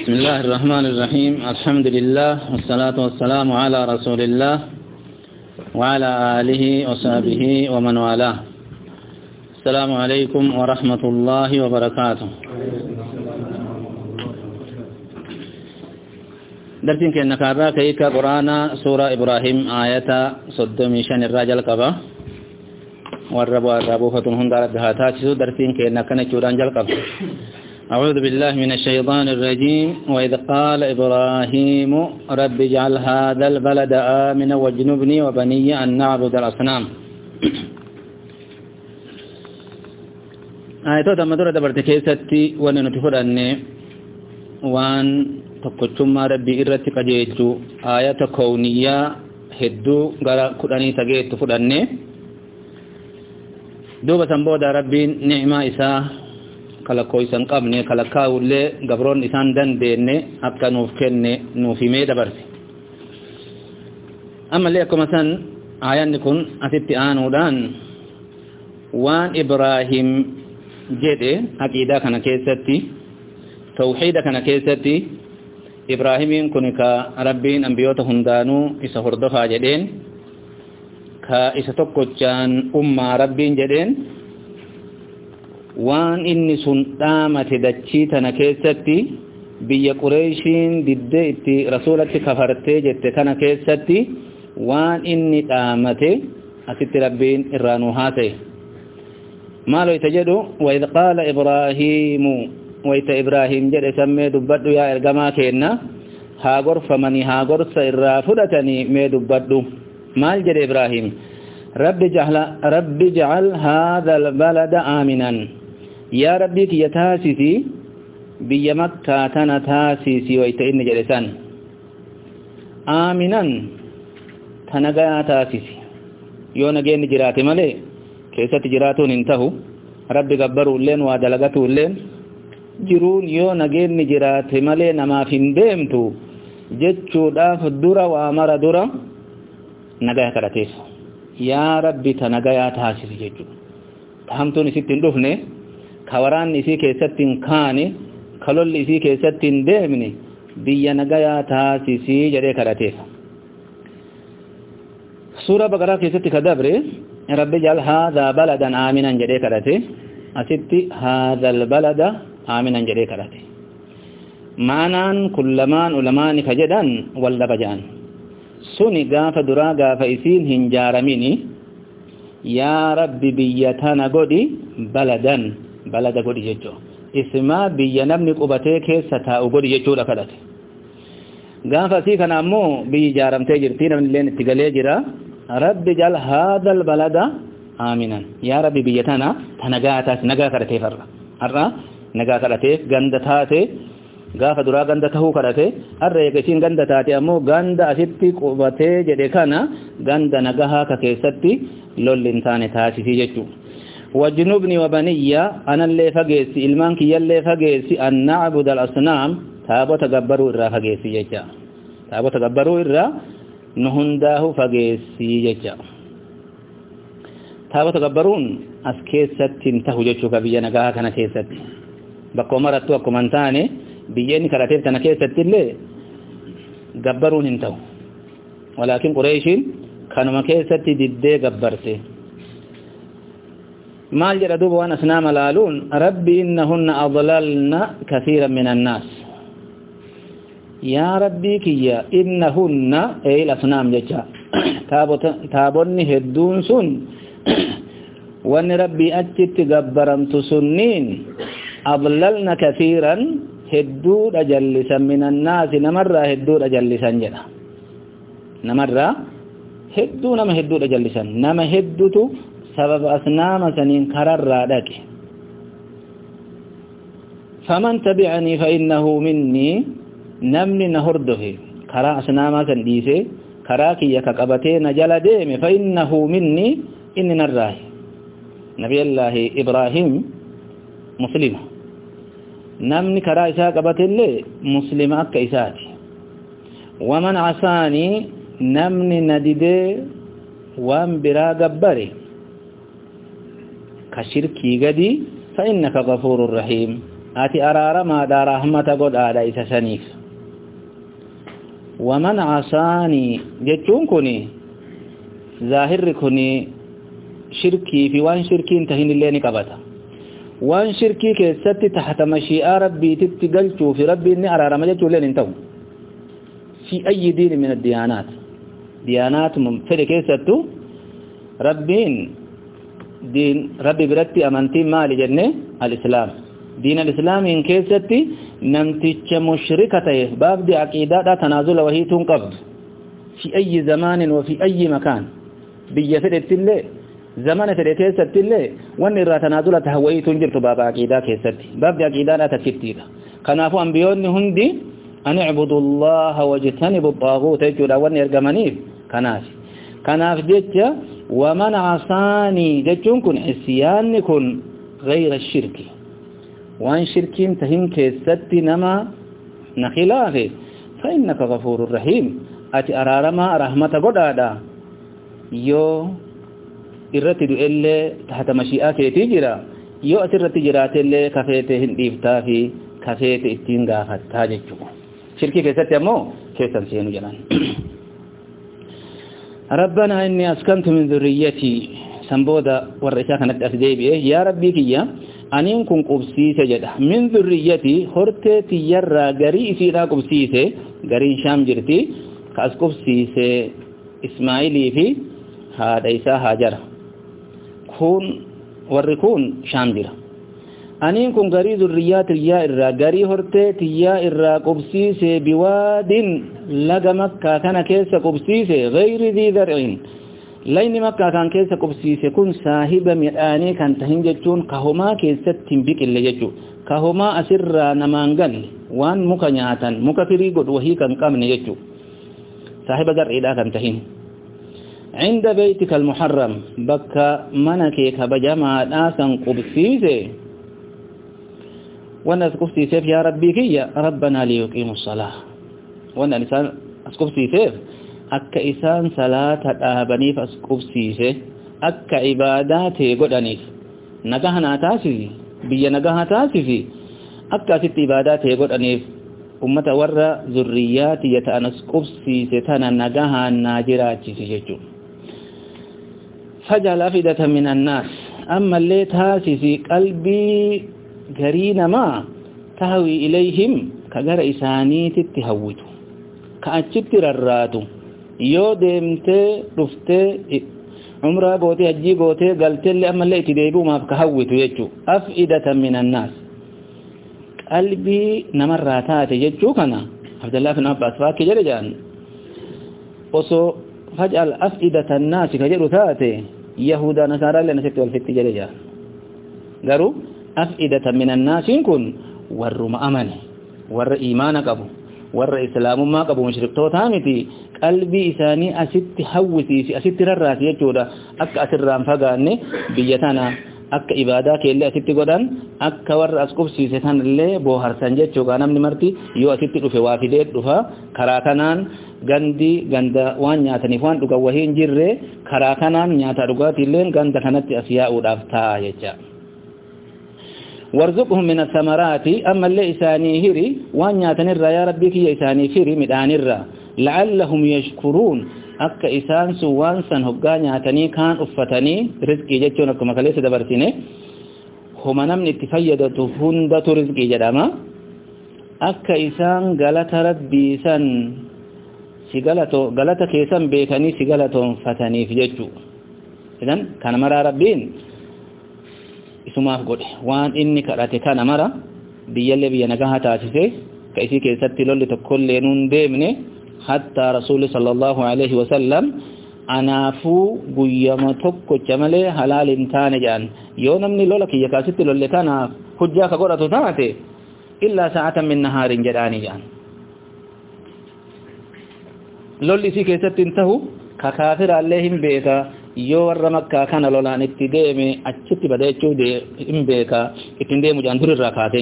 بسم الله الرحمن الرحيم الحمد لله والصلاة والسلام على رسول الله وعلى آله وصحبه ومن والاه السلام عليكم ورحمة الله وبركاته درسين كأنك أراك إيكا قرآن سورة إبراهيم آية صدمي شان الراجل قبا والربو الربو فتنهم دارت بهاتاتي درسين كأنك نجوران جل قبا أعوذ بالله من الشيطان الرجيم وإذ قال إبراهيم رب اجعل هذا البلد آمنا واجنبني وبني أن نعبد الأصنام آية تمدر دبرت كيستي وأن نتفر أن وأن tokkochummaa rabbii irratti qajeelchu aayata kowniyyaa hedduu gara kudhanii tageettu fudhanne duuba san booda rabbiin ni'maa isaa kalakkoo isan qabne kalakkaa'ullee gabroon isaan dandeenne akka nuuf kenne nuuf himee dabarse ammallee akkuma san aayanni kun asitti aanuudhaan waan ibraahim jedhe aqiidaa kana keessatti tawxiida kana keessatti ibraahimiin kun ka rabbiin ambiyoota hundaanuu isa hordofaa jedheen ka isa tokkochaan ummaa rabbiin jedheen waan inni sun dhaamate dachii tana keessatti biyya qureeshiin diddee itti rasuulatti kafartee jette kana keessatti waan inni dhaamate asitti rabbiin irraa nu haasa'e maaloo ita jedhu waid qaala ibraahiimu wayta ibraahim jedhe sammee dubbadhu yaa ergamaa keenna haa gorfamanii haa gorsa irraa fudhatanii mee dubbadhu maal jedhe ibraahim rabbi jacal haadha albalada aaminan yaa rabbii kiyya taasisi biyya makkaa tana taasisi wayta inni jedhe san aaminan ta nagayaa taasisi yoo nageenni jiraate malee keessatti jiraatuun hin tahu rabbi gabbaruulleen waa dalagatuulleen jiruun yoo nageenni jiraate malee namaaf hin deemtu jechuudhaaf dura waa mara dura nagaya kadhateef yaa rabbi ta nagayaa taasisi jechuudha tahamtuun isitti hin dhufne ka waraanni isii keessatti hin kaane ka lolli isii keessatti hin deemne biyya nagayaa taasisii jedhee kadhateef suura baqaraa keessatti ka dabre rabbi jal haadhaa baladan aaminan jedhee kadhate asitti haadhal balada aaminan jedhee kadhate maanaan kun lamaan ulamaani ka jedhan wal dhaba jedhan suni gaafa duraa gaafa isiin hin jaaramini yaa rabbi biyya tana godhi baladan balada godhi jechuu ismaa biyya namni qubatee keessa taa'u godhi jechuudha kadhate gaafa asii kana ammoo biyyi ijaaramtee jirti namni illeen itti galee jira rabbi jal haadhal balada aaminan yaa rabbi biyya tana ta nagaa taas nagaa kadhateef har'a har'a nagaa kadhateef ganda taate gaafa duraa ganda tahuu kadhate har'a eega isiin ganda taate ammoo ganda asitti qubatee jedhe kana ganda nagahaa ka keessatti lolli hin taane taasisii jechuu wajnubni wabaniyya anallee fageessi ilmaan kiyyallee fageessi an na'budu al-asnaam taabota gabbaruu irraa fageessi jecha taabota gabbaruu irraa nu hundaahu fageessi jecha taabota gabbaruun as keessatti hin tahu jechuu ka biyya nagaa kana keessatti bakka marattu akkuma hin taane biyya inni kadhateef kana keessatti illee gabbaruun hin ta'u walaakin qureeshiin kanuma keessatti diddee gabbarte maal jedha duuba waan asnaama laaluun rabbi innahunna adlalna kathiiran min annaas yaa rabbii kiyya innahunna eeyil asnaam jecha taabonni hedduun sun wanni rabbii achitti gabbaramtu sunniin adlalna kathiiran hedduudha jallisan min annaasi namarraa hedduudha jallisan jedha namarraa hedduu nama hedduudha jallisan nama heddutu sababa asnaama saniin kararraa dhaqe faman tabi'anii fa innahu minnii namni na hordofe karaa asnaamaa san dhiise karaa kiyya ka qabatee na jala deeme fa innahu minnii inni narraahi nabiyallaahi ibraahim muslima namni karaa isaa qabateillee muslima akka isaati waman casaanii namni na didee waan biraa gabbare ka shirkii gadi fa innaka gafuurun rahiim ati araaramaadha rahmata godhaadha isa saniif waman casaanii jechuun kun zaahirri kun shirkii fi waan shirkiin tahin illee ni qabata waan shirkii keessatti tahta mashii'aa rabbiititti galchuu fi rabbiin ni araarama jechuu illee hin ta'u fi ayyi diini min addiyaanaat diyaanaat fedhe keessattu rabbiin diin rabbi biratti amantiin maali jenne al-islaam diin al-islaamiin keessatti namticha mushrika ta'e baabdi aqiidaadha tanaazula wahiituun qabdu fi ayyi zamaanin wa fi ayyi makaan biyya fedhettillee zamana fedhe keessattillee wanni irraa tanaazula taha wahiituun jirtu baaba aqiidaa keessatti baabdi aqiidaadha takkittiidha kanaafuu ambiyoonni hundi an icbudu allaha wajtanibu xaaguuta jechuudha wanni ergamaniif kanaaf kanaaf jecha waman casaanii jechuun kun isyaanni kun gayra shirki waan shirkiin tahin keessatti nama na khilaafe fa innaka gafuurun rahiim ati araaramaa rahmata godhaadha yoo irratti du'ellee tahta mashii'aa keetii jira yoo as irratti jiraatellee kafeete hin dhiiftaa fi kafeete ittiin gaafattaa jechuudha shirkii keessatti ammoo keessan seenu jedhan ربنا إني أسكنت من ذريتي سنبودا والرساء كانت أسديبئه يا ربي كيا أنين كن قبسيس جدا من ذريتي خرتي يرى غري إسيرا قبسيس غري شام جرتي كأس قبسيس إسماعيلي في هذا إسا هاجر كون وركون شام جرا أنين كن غري ذريات اليا إرى غري خرتي يا إرى قبسيس بواد laga makkaa kana keessa qubsiise gayri dii dar'in layni makkaa kan keessa qubsiise kun saahiba midhaanii kan tahin jechuun kahomaa keessatti hin biqille jechuu kahomaa asirraa namaan galle waan muka nyaatan muka firii godhu wahii kan qabne jechuu saahiba zar'iidhaa kan tahin عند بيتك المحرم بك منك كبجما ناسا قبسيسه والناس قبسيسه يا ربي كي ربنا ليقيموا الصلاه wannan isaan as qubsiiseef akka isaan salaata dhaabaniif as qubsiise akka ibaadaa ta'e godhaniif nagaha naa taasisi biyya nagaha taasisi akka asitti ibaadaa ta'e godhaniif ummata warra zurriyyaatiyya ta'an as qubsiise tana nagahaan naa jiraachisi jechuudha fajal afidata min annaas ammallee taasisi qalbii garii namaa tahwi ilayhim ka gara isaaniititti hawwitu ka achitti rarraatu yoo deemtee dhuftee umraa gootee hajjii gootee galteellee ammallee itti deebi'umaaf ka hawwitu jechuu af'idatan min annaas qalbii namarraa taate jechuu kana abdallaa bin abbaas faakki jedhe jedhan osoo faj'al af'idata annaasi ka jedhu taate yahudaa nasaaraallee nasitti walfitti jedhe jedhan garuu af'idatan min annaasiin kun warruma amane warra iimaana qabu warra islaamummaa qabu mushriktootaa miti qalbii isaanii asitti hawwisiisi asitti rarraasi jechuudha akka asirraan fagaanne biyya tana akka ibaadaa keellee asitti godhan akka warra as qubsiise tanallee booharsan jechuudha namni marti yoo asitti dhufe waa fidee dhufa karaa kanaan gandi ganda waan nyaataniif waan dhugan wahii hin jirre karaa kanaan nyaata dhugaatiillee ganda kanatti as yaa'uudhaaf ta'a jecha. warzuqhum min athamarati amma illee isaanii hiri waan nyaatan irraa yaa rabbii kiyya isaanii hiri midhaan irraa la'allahum yashkuruun akka isaan sun waan san hoggaa nyaatanii kaan uffatanii rizqii jechuun akkuma kaleessa dabarsine homa namni itti fayyadatu hundatu rizqii jedhama akka isaan galata rabbii san si galato galata keessan beekanii si galatoonfataniif jechuu idan kana maraa rabbiin isumaaf godhe waan inni kadhate kana mara biyyallee biyya nagaha taasise ka isii keessatti lolli tokkollee nuun deemne hattaa rasuulli sallallahu alaihi wasallam anaafuu guyyama tokkocha malee halaal hin taane jedhan yoo namni lola kiyya kaasitti lolle kanaaf hujjaa ka godhatu taate illaa sa'atan min nahaarin jedhaanii jedhan lolli isii keessatti hin tahu ka kaafiraallee hin beeka yoo warra makkaa kana lolaan itti deeme achitti bada jechuu hin beeka ittiin deemu jedhan durirraa kaase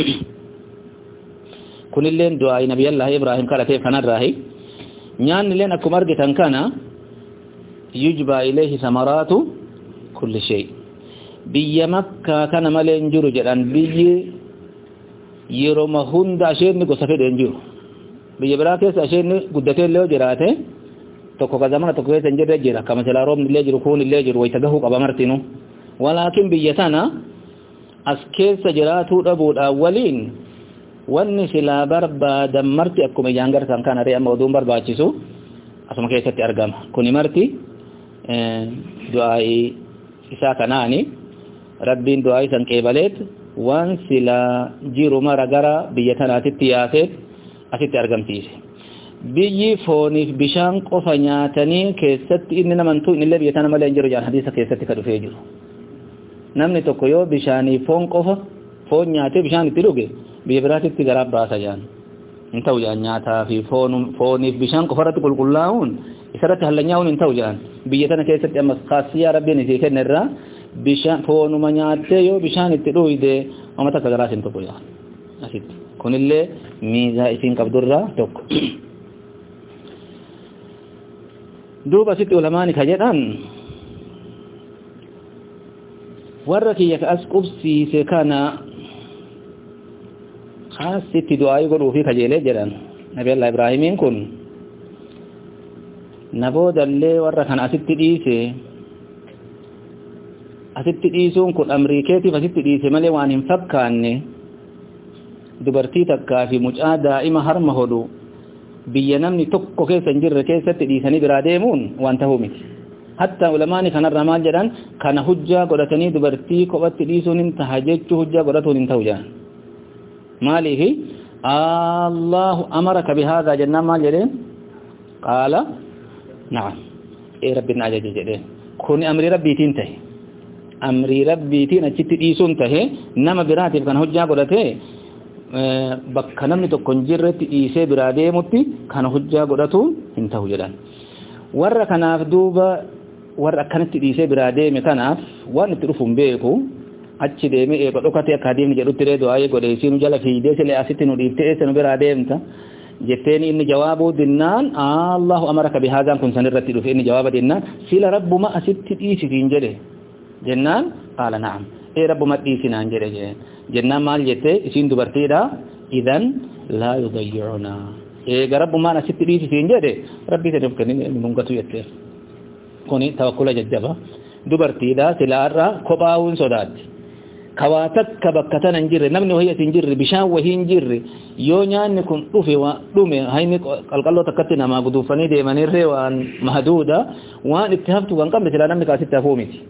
kunilleen du'aa nabiyyallahi ibraahim kadhateef kanarraahi nyaannilleen akkuma argitan kana yujbaa ilayhi samaraatu kulli shay biyya makkaa kana malee hin jiru jedhan biyyi yeroma hunda asheenni gosa fedhe hin jiru biyya biraa keessa asheenni guddatee illee jiraate tokko ka zamana tokko keessa hin jirre jira kama silaa roobni illee jiru kuun illee jiru wayta gahuu qaba martinu walaakin biyya tana as keessa jiraatuu dhabuudhaan waliin wanni silaa barbaadan marti akkuma ijaan gartan kana ree amma oduun barbaachisu asuma keessatti argama kuni marti du'aa'ii isaa kanaani rabbiin du'aa'ii san qeebaleet waan silaa jiru mara gara biyya tanaatitti yaaseet asitti argamsiise biyyi fooniif bishaan qofa nyaatanii keessatti inni namantuu innillee biyya tana malee hin jiru jaan hadiisa keessatti ka dhufee jiru namni tokko yoo bishaanii foon qofa foon nyaatee bishaan itti dhuge biyya biraatitti garaa baasa jaan hin ta'u jaan nyaataa fi fooniif bishaan qofa irratti qulqullaa'uun isarratti hallanyaa'uun hin ta'u jaan biyya tana keessatti ammas kaasiyaa rabbiin isii kenne irraa bishaan foonuma nyaattee yoo bishaan itti dhuyde wama takka garaas hin tokko jaan asitti kunillee miizaa isiin qabdurraa tokko duuba asitti ulamaani ka jedhan warra kiyya ka as qubsiise kana kaasitti du'aayii godhuu fi kajeelee jedhan nabi allah ibraahimiin kun na boodallee warra kana asitti dhiise asitti dhiisuun kun amriikeetiif asitti dhiise malee waan hin fakkaanne dubartii takkaa fi mucaa daa'ima harma hodhu biyya namni tokko keessa hin jirre keessatti dhiisanii biraa deemuun waan tahuu miti hatta ulamaani kanarra maal jedhan kana hujjaa godhatanii dubartii kophatti dhiisuun hin taha jechuu hujjaa godhatuun hin ta'u jedhan maaliifi allahu amaraka bihaadaa jennaan maal jedheen qaala na'am ee rabbiin ajaje jedheen kun amrii rabbiitiin tahe amrii rabbiitiin achitti dhiisuun tahe nama biraatiif kana hujjaa godhatee bakka namni tokko hin jirretti dhiisee biraa deemutti kana hujjaa godhatuun hin ta'u jedhan warra kanaaf duuba warra akkanatti dhiisee biraa deeme kanaaf waan itti dhufuun beeku achi deeme eega dhokate akka adeemni jedhutti ree du'aayee godhe isiinu jala fiidee silee asitti nu dhiifte eessa nu biraa deemta jetteen inni jawaabuu dinnaan allahu amaraka bihaadaan kun sanirratti dhufe inni jawaaba dinnaan sila rabbuma asitti dhiisitiin jedhe jennaan qaala na'am ee rabbuma dhiisinaan jedhe jeen jennaan maal jette isiin dubartiidha idan laa yudayyicuna eega rabbumaan asitti dhiisitiin jedhe rabbii saniif kennine mungatu jette kuni tawakkula jajjaba dubartiidha silaarra kophaa'uun sodaatti kawaa takka bakka tana hin jirre namni wahii hin jirre bishaan wahii hin jirre yoo nyaanni kun dhufe dhume hayni qalqalloo takkatti namaa guduufanii deemanirree waan mahduuda waan itti haftu kan qabne silaa namni kaasitti hafuu miti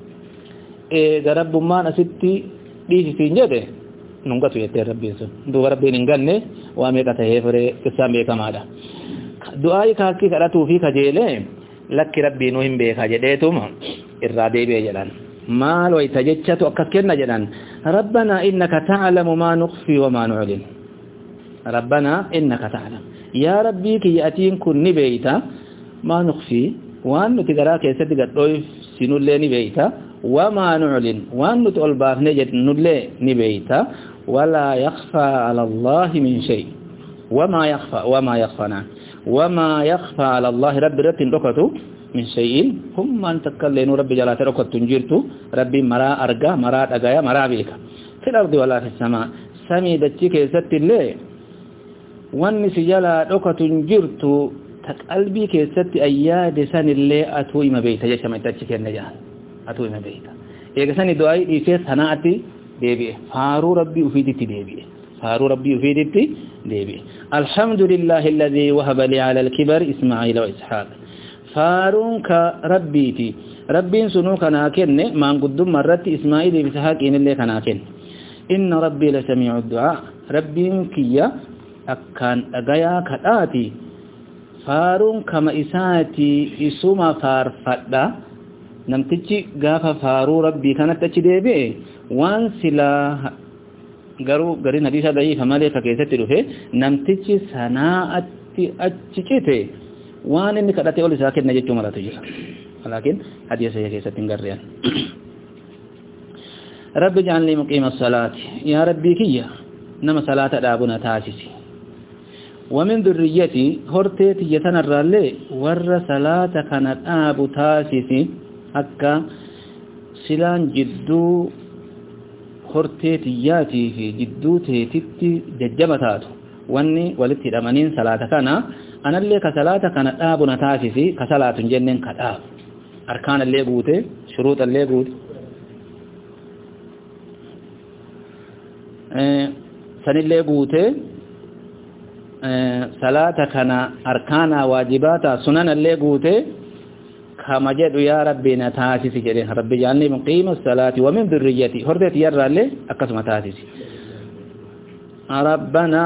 eega rabbummaan asitti dhiisitiin jedhe nungatu jettee rabbiin sun duuba rabbiin hin ganne waa meeqa tahee firee qissaan beekamaadha du'aayi kaakkii kadhatuu fi kajeelee lakki rabbiinuu hin beeka jedheetuma irraa deebi'e jedhan maal wayta jechatu akkas kenna jedhan rabbanaa innaka ta'lamu maa nukhfi wa maa nu'lin rabbanaa innaka ta'lam yaa rabbii kiyya atiin kun ni beeyta maa nukhfi waan nuti garaa keessatti gadhoof sinullee ni beeyta وما نعلن وأن تؤلباف نجد نلي نبيتا ولا يخفى على الله من شيء وما يخفى وما يخفى نعم وما يخفى على الله رب رب ركتو من شيء هم أن تكلين رب جلات ركت تنجرتو رب مرا أرقى مرا أقايا مرا بيك في الأرض ولا في السماء سمي دتشك يست اللي وان سجلا ركت تنجرتو تقلبي كيست أياد سن اللي أتو إما بيت جشم تتشك النجاة atu ina beeyta eega sani du'aayi dhiisee sanaatti deebi'e faaruu rabbii ufiititti deebi'e faaruu rabbii ufiititti deebi'e alhamdulillahi alladhii wahaba lii ala alkibar ismaa'iila wa ishaaq faaruun ka rabbiiti rabbiin sunuu kanaa kenne maanguddummaa irratti ismaa'iilii fi ishaaqiin illee kanaa kenne inna rabbii la samiicu du'aa rabbiin kiyya akkaan dhagayaa kadhaati faaruun kama isaati isuma faarfadha namtichi gaafa faaruu rabbii kanatti achi deebi'e waan silaa garuu gariin hadiisa da'iifa malee ka keessatti dhufe namtichi sanaa'atti achi cite waan inni kadhate ol isaa kenna jechuu malatu jira laakiin hadiisa isa keessatti hin garrean rabbi jaalni muqiima salaati yaa rabbii kiyya nama salaata dhaabuna taasisi ومن ذريتي هرتي يتنى الرالي ور صلاة كانت آب تاسسي akka silaan jidduu hortee tiyyaatii fi jidduu teetitti jajjaba taatu wanni walitti hidhamaniin salaata kana anallee ka salaata kana dhaabu na taasisi ka salaatu hin jenneen ka dhaabu arkaanallee guute shuruuxallee guute sanillee guute salaata kana arkaana waajibaata sunanallee guute kama jedhu yaa rabbi na taasisi jedhe rabbi jaalni muqiima salaati wa min dhurriyyati horteeti yarraallee akkasuma taasisi ربنا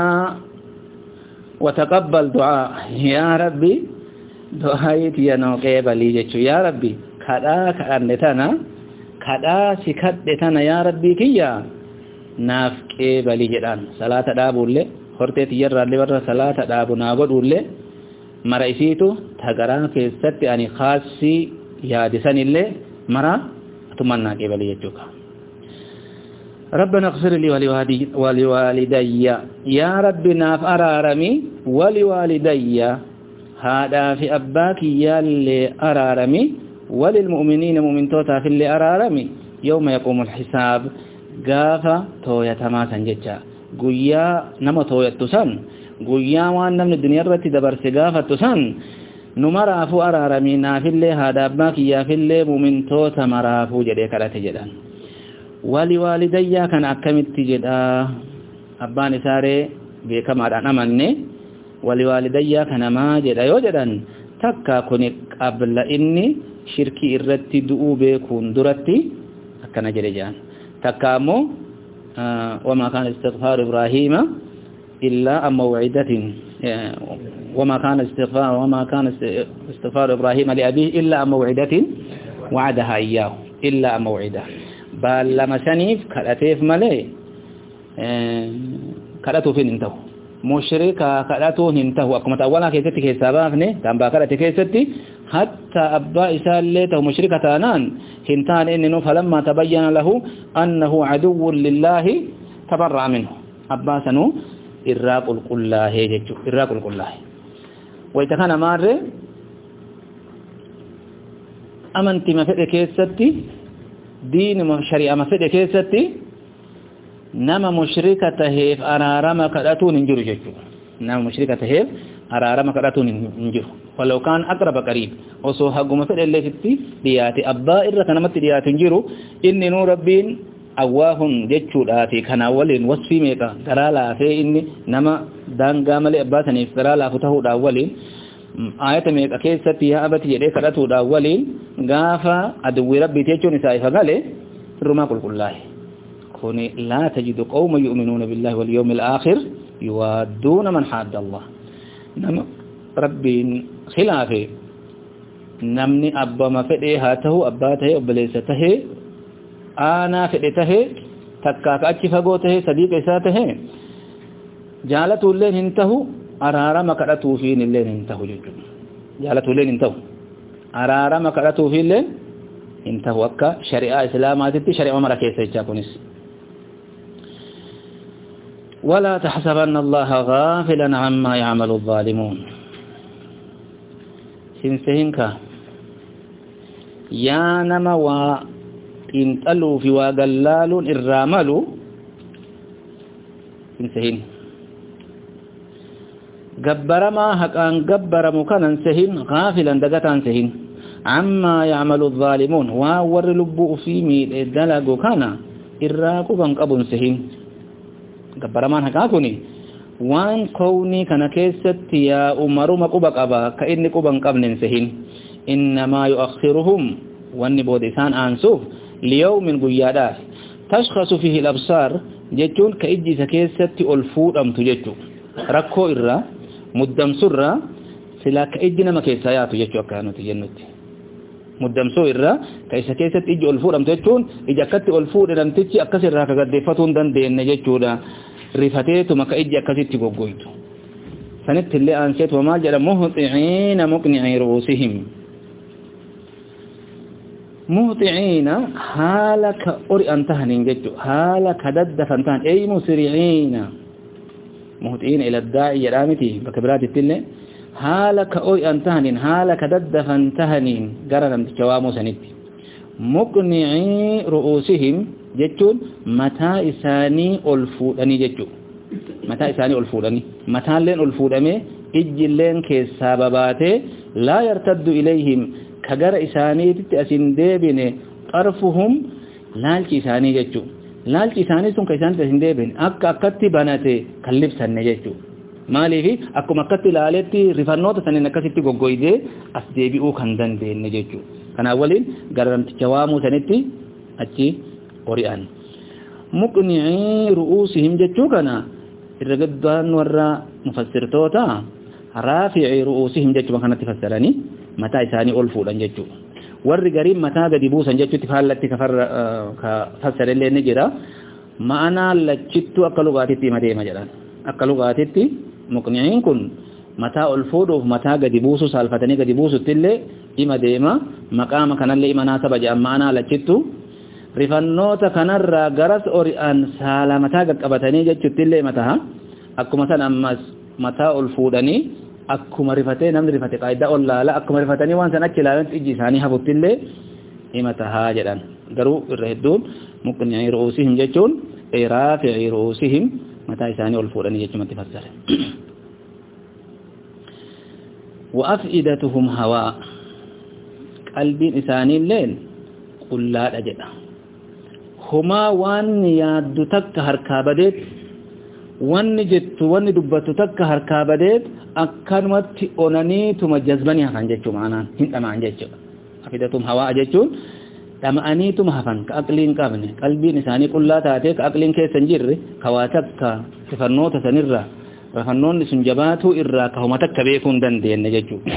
وتقبل دعاء يا ربي دعايتي ينو قبلي جچو يا ربي كدا كأنتنا كدا سكدتنا يا ربي كيا naaf qeebali jedhaan salaata dhaabuullee horteeti yarraallee warra salaata dhaabu naa godhuullee mara isiitu tagaraa keessatti ani khaasii yaadisanillee mara atummannaa qeebali jechuudha ربنا اغفر لي ولوالدي يا رب ناف أرارمي ولوالدي هذا في أباك يا اللي أرارمي وللمؤمنين مؤمن توتا في اللي أرارمي يوم يقوم الحساب gaafa tooyatamaa san jecha guyyaa nama tooyattu san guyyaa waan namni duniyaa irratti dabarse gaafattu san nu maraafuu araaramii naafillee haadha abbaa kiyyaafillee muumintoota maraafuu jedhee kadhate jedhan wali waalidayyaa kana akkamitti jedha abbaan isaaree beekamaadhaan amanne wali waalidayyaa kana maa jedha yoo jedhan takka kuni qabla inni shirkii irratti du'uu beekuun duratti akkana jedhe jedhan تكامو آه وما كان استغفار إبراهيم إلا أم موعدة آه وما كان استغفار وما كان استغفار إبراهيم لأبيه إلا أم موعدة وعدها إياه إلا أم موعدة بل لما سنيف كالأتيف ملي آه كالأتو فين انتهو مشركا كالأتو انتهو أكما تأولا كيستي كيسابافني تنبا كالأتي كيستي حتى أبا إسالته مشركة تانان هنتان إنه فلما تبين له أنه عدو لله تبرع منه أبا سنو إراق القلاه جيجو إراق القلاه ويتكان مار أمنت ما فئة كيستي دين شريعة ما فئة كيستي نما مشركة هيف أرارما كداتون انجرو جيجو نما مشركة هيف أرارما كداتون انجرو ولو كان أقرب قريب وسو حقما فدل اللي فتي دياتي أبا إرى كنمت دياتي نجيرو إني نور ربين أواهن جتشو داتي كان أولين وصفي ميكا ترالا في إني نما دان قامل أبا سنيف ترالا فتهو دا أولين آية ميكا كيستي يا أبتي يدي كراتو دا أولين غافا أدوي ربي تيجو نسائي فقالي رما قل قل الله كوني لا تجد قوم يؤمنون بالله واليوم الآخر يوادون من حاد الله نما rabbiin khilaafe namni abbama fedhee haa tahu abbaa tahee obboleessa tahee aanaa fedhe tahee takkaaka achi fagoo tahee sadiiqa isaa tahee jaalatuulleen hin tahu araarama kadhatuufiin illeen hin tahu jechuudha jaalatuulleen hin tahu araarama kadhatuufiilleen hin tahu akka shari'aa islaamaatitti shari'aa mara keessa jechaa kunis ولا تحسبن الله غافلا عما يعمل الظالمون sinsehinka yaa nama waa xiinxaluu fi waa gallaaluun irraa malu sinsehin gabbaramaa haqaan gabbaramu kanan sehin gaafilan dagataan sehin ammaa yacmalu الظaalimuun waan warri lubbuu ufii miidhe dalagu kana irraa quban qabun sehin gabbaramaan haqaa kuni waan kownii kana keessatti yaa umaruma quba qaba ka inni quban qabnen sehin innamaa yu'akhiruhum wanni booda isaan aansuuf liyawmin guyyaadhaaf tashkhasu fihi al-absaar jechuun ka ijji isa keessatti ol fuudhamtu jechuu rakkoo irraa muddamsurraa silaa ka ijji nama keessaa yaatu jechuu akka nuti jennutti muddamsuu irraa ka isa keessatti ijji ol fuudhamtu jechuun ija akkatti ol fuudhe namtichi akkas irraa ka gaddeeffatuu hin dandeenye jechuudha rifateetuma ka ijji akkasitti goggoytu sanitti illee aanseetuma maal jedha muhxiciina muqnicii ru'uusihim muhxiciina haala ka ori'an tahaniin jechu haala ka daddafan tahan ey musriciina muhxiciina ila daa'i jedhaa miti bakka biraatitti illee haala ka ori'an tahaniin haala ka daddafan tahaniin gara namticha waamuu sanitti muqnicii ru'uusihim jechuun mataa isaanii ol fuudhanii jechuu mataa isaanii ol fuudhanii mataalleen ol fuudhamee ijjilleen keessaa babaatee laa yartaddu ilayhim ka gara isaaniitti asin deebine xarfuhum laalchi isaanii jechuu laalchi isaanii sun ka isaanitti asin deebine akka akkatti banate kan libsanne jechuu maaliifi akkuma akkatti ilaaletti rifannoota saniin akkasitti goggoydee as deebi'uu kan dandeenye jechuu kanaa waliin gara namticha waamuu sanitti achi qori'an muqnicii ru'uusihim jechuu kana irra gaddaan warra mufassirtoota raafici ru'uusihim jechuma kanatti fassaranii mataa isaanii ol fuudhan jechuu warri gariin mataa gadi buusan jechuutti faallatti ka fassarellee ni jira ma'anaa lachittuu akka lugaatitti hima deema jedhan akka lugaatitti muqniciin kun mataa ol fuudhuuf mataa gadi buusu saalfatanii gadi buusutti illee hima deema maqaama kanallee hima naasaba jedhan ma'anaa lachittu rifannoota kanarraa garas ori'an saala mataa qaqqabatanii jechuutti illee mataa akkuma san ammas mataa ol fuudhanii akkuma rifatee namni rifate qaayidaa ol laala akkuma rifatanii waan san achi ilaalan ijji isaanii hafutti illee hima tahaa jedhan garuu irra hedduun muqnicii ru'uusihim jechuun raafici ru'uusihim mataa isaanii ol fuudhanii jechumatti fassare وأفئدتهم هواء قلب إساني الليل قل لا أجد هما وان ياد تك هركابدت وان جت وان دبت تك هركابدت أكنمت أنني ثم جذبني هفن جتشو معنا هنت معن جتشو أفئدتهم هواء جتشون dhama'aniituma hafan ka aqliin qabne qalbiin isaanii qullaa taatee ka aqliin keessa hin jirre ka waa takka sifannoota sanirraa rafannoonni sun jabaatuu irraa ka homa takka beekuu hin dandeenye jechuudha.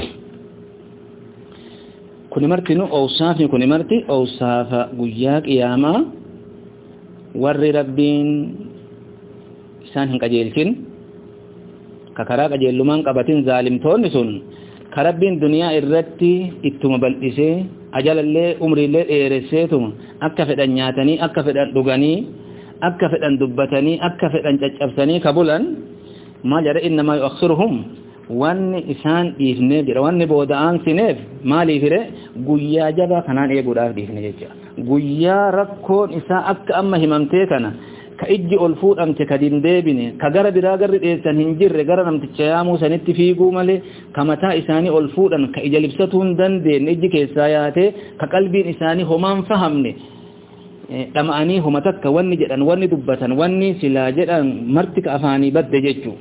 Kuni marti nu owsaafni kuni marti owsaafa guyyaa qiyaamaa warri rabbiin isaan hin qajeelchin ka karaa qajeellumaan qabatin zaalimtoonni sun ka rabbiin duniyaa irratti ittuma bal'isee ajalallee umriillee dheeresseetuma akka fedhan nyaatanii akka fedhan dhuganii akka fedhan dubbatanii akka fedhan caccabsanii ka bulan maal jedha innamaa yu'akhiruhum wanni isaan dhiifneef jedha wanni booda'aan sineef maaliifire guyyaa jabaa kanaan eeguudhaaf dhiifne jecha guyyaa rakkoon isaa akka amma himamtee kana ka ijji ol fuudhamte ka dindeebine ka gara biraa garri dheessan hin jirre gara namticha yaamuu sanitti fiiguu malee ka mataa isaanii ol fuudhan ka ija libsatuu hin dandeenye ijji keessaa yaatee ka qalbiin isaanii homaan fahamne dhama'anii homa takka wanni jedhan wanni dubbatan wanni silaa jedhan marti ka afaanii badde jechuu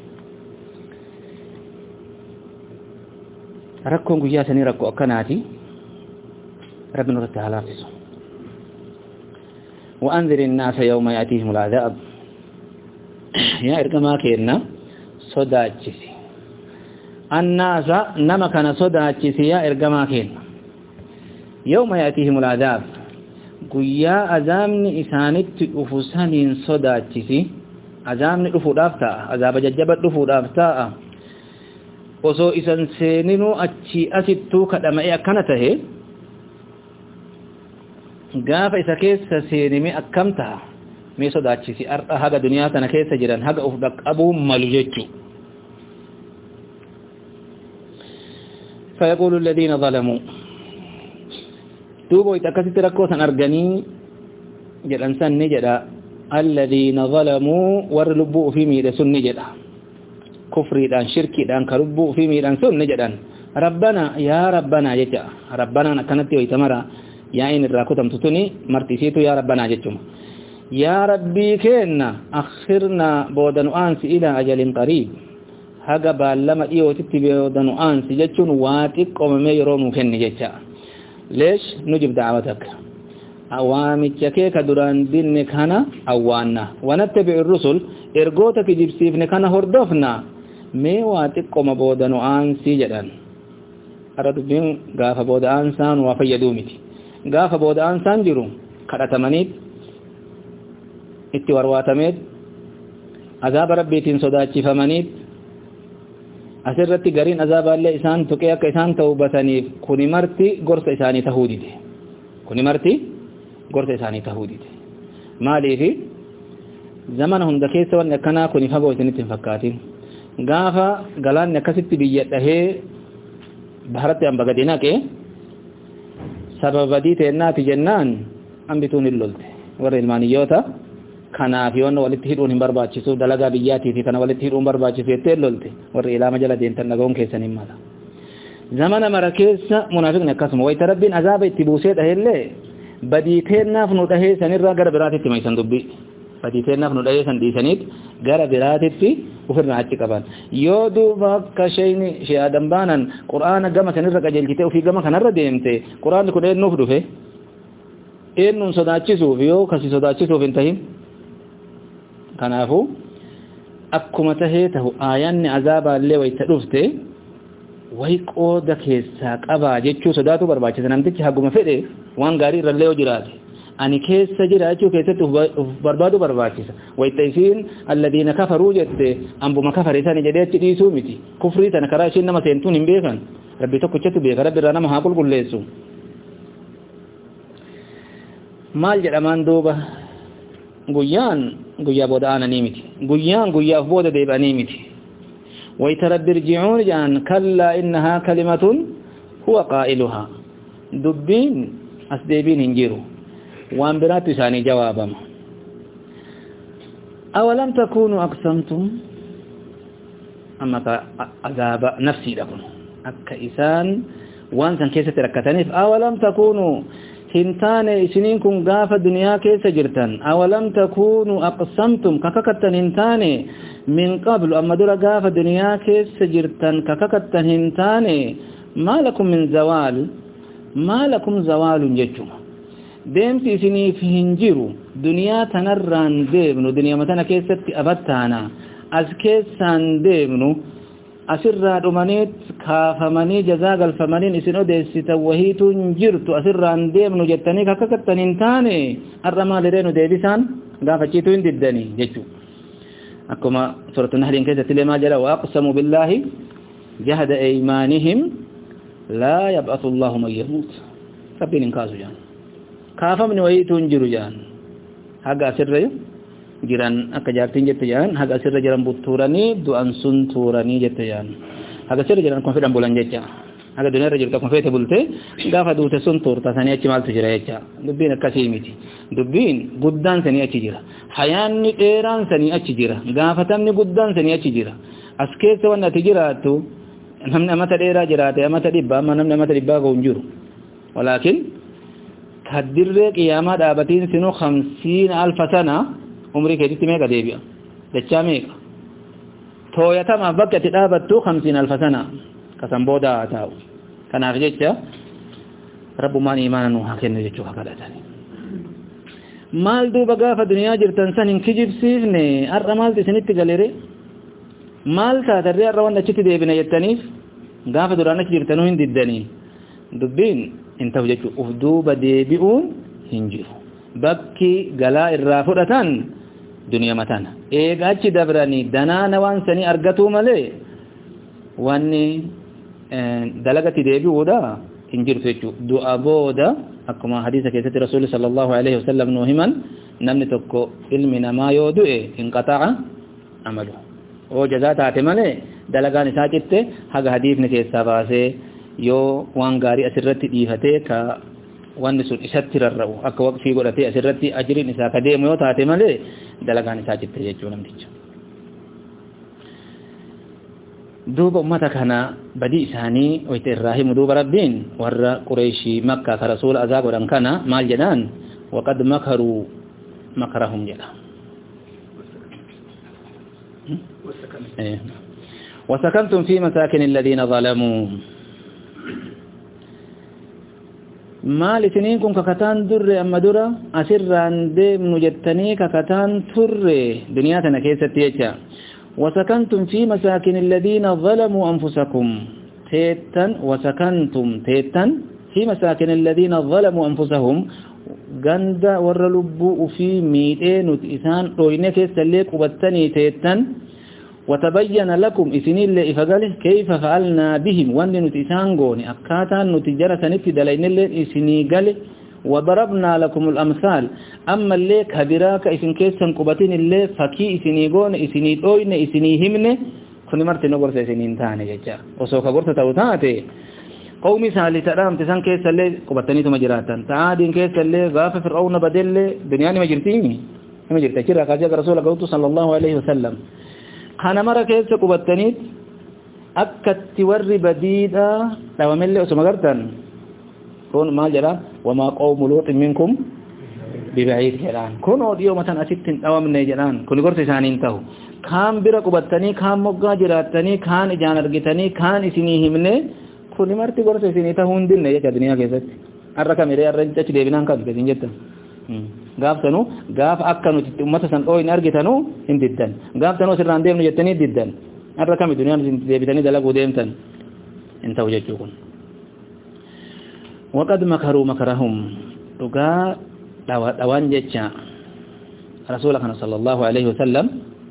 rakkoon guyyaa sanii rakkoo akkanaati rabbi nurratti haa laaffisu وأنذر الناس يوم يأتيهم العذاب يا إرقما كيرنا صداتشسي الناس نما كان صداتشسي يا إرقما كيرنا يوم يأتيهم العذاب قيا أزامني إسانت أفسانين صداتشسي أزامني أفو دافتا أزاب ججبت أفو دافتا osoo isan seeninuu achi asittuu kadhama'ee akkana tahe gaafa isa keessa seenime akkam taha mee sodaachisi har'a haga duniyaa tana keessa jiran haga uf dhaqqabuu malu jechuu فيقول الذين ظلموا دوبوا يتكست ركوسا أرغني جدن سن نجدا الذين ظلموا ورلبوا في ميد سن نجدا كفري دان شركي دان كربوا في ميد سن نجدا ربنا يا ربنا يجا ربنا نكنت ويتمرا yaa'iin irraa kutamtu tuni martisiitu yaa rabbanaa jechuma yaa rabbii keenna akhirnaa booda nu aansi ilaa ajalin qariib haga baallama dhiyootitti booda nu aansi jechuun waa xiqqoomamee yeroo nuu kenni jecha leesh nujib da'awatak waamicha kee ka duraan dinne kana awwaanna wanattabi'u rusul ergoota kijibsiifne kana hordofna mee waa xiqqoma booda nu aansi jedhan ara dubbiin gaafa booda aansaan waa fayyaduu miti gaafa booda aansaan jiru kadhatamaniit itti warwaatameet azaaba rabbiitiin sodaachifamaniit asirratti gariin azaabaallee isaan tuqee akka isaan tawbataniif kuni marti gorsa isaanii tahuu dide kuni marti gorsa isaanii tahuu dide maaliifi zamana hunda keessa wanni akkanaa kuni fagoo isinitti hin fakkaatin gaafa galaanni akkasitti biyya dhahee baharatti hamba gadi naqee sababa badii teennaati jennaan hambituun hin lolte warra ilmaaniyyoota kanaaf yoon walitti hidhuun hin barbaachisu dalagaa biyyaatii fi kana walitti hidhuun barbaachisu jettee hin lolte warri ilaama jala deemtan dhaga'uun keessan hin mala zamana mara keessa munaafiqni akkasuma wayita rabbiin azaaba itti buusee dhaheellee badii teennaaf nu dhahee sanirraa gara biraatitti maysan dubbii badii teennaaf nu dhahee san dhiisaniit gara biraatitti ufirraa achi qaban yoo duuba akka shayni shee adam baanan qur'aana gama sanirra qajeelchite ofii gama kanarra deemte qur'aanni kun eennuuf dhufe eennuun sodaachisuuf yoo kasi sodaachisuuf hin tahin kanaafu akkuma tahee tahu aayanni azaabaallee wayta dhufte way qooda keessaa qabaa jechuu sodaatu barbaachisa namtichi haguma fedhe waan gaarii irrallee yoo jiraate ani keessa jira jechuu keessatti uf barbaadu barbaachisa wayta isiin alladhiina kafaruu jette ambuma kafare sani jedhee achi dhiisuu miti kufrii tana karaa ishiin nama seentuun hin beekan rabbi tokkichatu beeka rabbi irraa nama haa qulqulleessu maal jedhamaan duuba guyyaan guyyaa booda aananii miti guyyaan guyyaaf booda deebi'anii miti wayta rabbi irjicuun jedhan kallaa innahaa kalimatun huwa qaa'iluhaa dubbiin as deebiin hin jiru waan biraattu isaanii jawaabama awalam takunuu aqsamtum amma ka azaaba nafsiidha kun akka isaan waan san keessatti rakkataniif awalam takunuu hin taane isiniin kun gaafa duniyaa keessa jirtan awalam takunuu aqsamtum kakakattan hin taane min qablu amma dura gaafa duniyaa keessa jirtan kakakattan hin taane maa lakum min zawaal maa lakum zawaalun jechuma deemsi isiniif hin jiru duniyaa tanarraan deemnu duniyaa tana keessatti abattaana as keessaan deemnu asirraa dhumaniit kaafamanii jazaa galfamaniin isin odeessitan wahiituun jirtu asirraan deemnu jettanii kakkakattan hin taane har'a maaliree nu deebisaan gaafachiituu hin diddanii jechuu akkuma suuratu nahliin keessatti illee maal jedha waaqsamu billaahi jahda eymaanihim laa yab'athu allahu man yamuut rabbiin hin kaasu jaan kaafamni wayiituu hin jiru jaan haga asirra jiran akka jaartiin jette jaan haga asirra jiran buttuuranii du'an sun tuuranii jette jaan haga asirra jiran kun fedhan bulan jecha haga duniyaa irra jirtu akkuma feete bulte gaafa duute sun tuurta sanii achi maaltu jira jecha dubbiin akkasii miti dubbiin guddaan sanii achi jira hayaanni dheeraan sanii achi jira gaafatamni guddaan sanii achi jira as keessa wanni ati jiraattu namni amata dheeraa jiraate amata dhibba amma namni amata dhibbaa ga'u hin jiru walaakin kaddirree qiyaamaa dhaabatiin sinu hamsiina alfa sana umrii keetitti meeqa deebi'a dachaa meeqa tooyatamaaf bakka itti dhaabattu hamsiina alfa sana kasan booda haa taa'u kanaaf jecha rabbumaan imaana nu haa kennu jechuu haa kadhatani maal duuba gaafa duniyaa jirtan san hin kijibsiifne har'a maaltu isinitti galere maal taatarree har'a waan achitti deebina jettaniif gaafa duraan achi jirtanuu hin diddanii dubbiin hin ta'u jechuu uf duuba deebi'uun hin jiru bakki galaa irraa fudhatan duniyaa matana eega achi dabranii danaana waan sanii argatuu malee wanni dalagatti deebi'uudha hin jirtu jechuu du'a booda akkuma hadiisa keessatti rasuulli sallallahu alaihi wasallam nuu himan namni tokko ilmi namaa yoo du'e hin qaxa'a amalu oo jazaa taate malee dalagaan isaa citte haga hadiifni keessaa baasee yoo waan gaarii asirratti dhiifatee ka wanni sun isatti rarra'u akka waqfii godhatee asirratti ajiriin isaa ka deemu yoo taate malee dalagaan isaa citte jechuu namticha duuba ummata kana badii isaanii wayta irraa himu duuba rabbiin warra qureeshii makka ka rasuula azaa godhan kana maal jedhaan waqad makaruu makarahum jedha وسكنتم في مساكن الذين ظلموا maal isiniin kun kakataan durre amma dura asirraan deemnu jettanii kakataan turre duniyaa tana keessatti jecha وسكنتم في مساكن الذين ظلموا أنفسكم تيتن وسكنتم تيتن في مساكن الذين ظلموا أنفسهم غند ورلبوا في ميتين إسان روينك سليك وبتني تيتن وتبين لكم إسنين لإفقاله كيف فعلنا بهم وان نتسان قوني أكاتا نتجرة نتدلين إسني قاله وضربنا لكم الأمثال أما اللي كبراك إسن كيسن قبتين اللي فكي إسني قون إسني دوين إسني همن كن مرت نقرس إسنين تاني ججا وسوك قرت توتاتي qawmi saalitadhaamte san keessallee qubataniituma jiraatan ta'aadiin keessallee gaafa fir'auna badellee duniyaan nima jirtiimi nima jirti achirraa kaasee akka rasuula ga'utu sallallahu alaihi wasallam kana mara keessa qubataniit akkatti warri badiidha dhawamellee osuma gartan kun maal jedha wamaa qawmu luuxin minkum bibaciid jedhaan kun odiyoo matan asitti hin dhawamne jedhaan kun gorsa isaaniin ta'u kaan bira qubattanii kaan moggaa jiraattanii kaan ijaan argitanii kaan isinii himne kun marti gorsa isinii ta'uu hin dinne jecha duniyaa keessatti har'a kamiree har'a achi deebinaan kan isin jettan gaaf sanuu gaaf akka nuti ummata san dhoohin argitanu hin diddan gaaf sanuu sirraan deemnu jettanii diddan har'a kami duniyaan isin deebitanii dalaguu deemtan hin ta'u jechuu kun waqad makaruu makarahum dhugaa dhawaan jecha rasuula kana sallallahu alaihi wasallam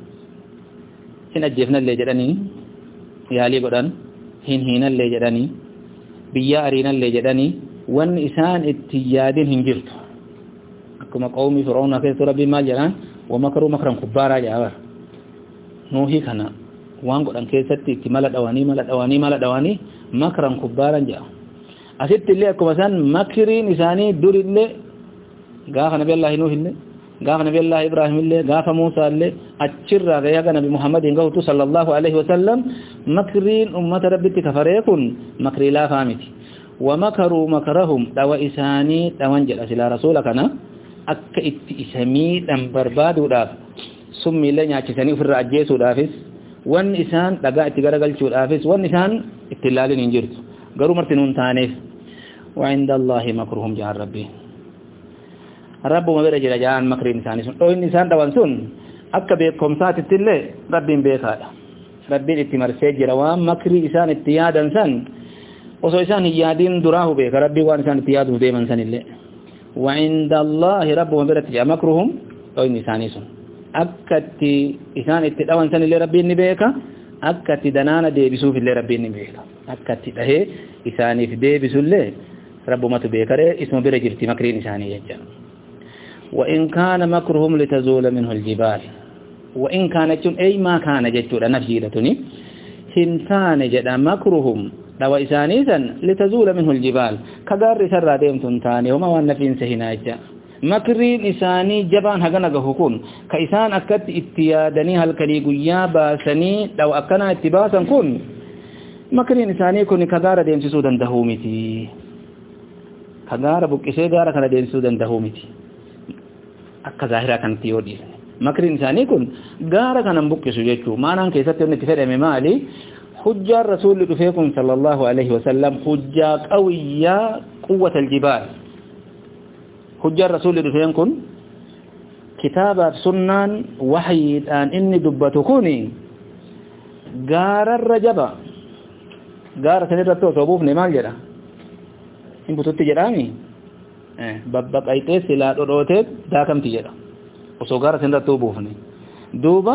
hin ajjeefnallee jedhanii yaalii godhan hin hiinallee jedhanii biyya ariinallee jedhanii wanni isaan itti yaadin hin jirtu akkuma qawmii fir'auna keessatti rabbiin maal jedhaan wamakaruu makaran kubbaaraa jedhabar nuuhii kana waan godhan keessatti itti mala dhawanii mala dhawanii mala dhawanii makaran kubbaaran jedha asitti illee akkuma isaan makiriin isaanii durillee gaafa nabi Allah nuuh illee gaafa nabi Allah Ibrahim illee gaafa Muusaa illee achirraa gahee haga nabi Muhammadin gahutu sallallahu alaihi wasallam makriin ummata rabbitti kafaree kun makrii laafaa miti ومكروا مكرهم دوا إساني دوان جل أسلا رسول كنا أكا اتئسمي دم بربادو داف سمي لن يعجسني في الرأجيسو دافس وان إسان لقا اتقرقل شو دافس وان إسان اتلال ننجرت قروا مرتنون تانيف وعند الله مكرهم جعل ربي رب ما بيرجل جعل مكر إنسان سن أو إنسان دوان سن أكا بيكم سات التلي رب بيكا رب اتمر سيجر وان مكري إسان اتيادا سن osoo isaan hin yaadin duraahu beeka rabbii waan isaan itti yaaduuf deeman sanillee وعند الله ربهم برت جاء مكرهم أو إن إساني سن أكت إسان اتدوان سن اللي ربي نبيك أكت دنانا دي بسوف اللي ربي نبيك أكت ده إساني في دي بسو اللي رب ما تبيك اسم برجرتي مكرين إساني يجا وإن كان مكرهم لتزول منه الجبال وإن كانت أي ما كان جتشو نفسي لتني هنتان جدا مكرهم dhawa isaanii san litazuula minhu aljibaal ka gaarri isarraa deemtu hin taane homa waan nafiinsa hinaacha makriin isaanii jabaan hagana gahu kun ka isaan akkatti itti yaadanii halkanii guyyaa baasanii dhawa akkanaa itti baasan kun makriin isaanii kun ka gaara deemsisuu dandahuu miti ka gaara buqqisee gaara kana deemsisuu dandahuu miti akka zaahiraa kanatti yoo dhiisne makriin isaanii kun gaara kanan buqqisu jechuu maanaan keessatti wanni itti fedhame maali حجة الرسول دفيكم صلى الله عليه وسلم حجة قوية قوة الجبال حجة الرسول دفيكم كتاب سنة وحي الآن إني دبتكوني قار الرجبة قار سنرتو صبوف نمال جدا إن بطوت جرامي ببق أيتي سلا روتيت داكم تجرا وصو قار سنرتو بوفني دوبا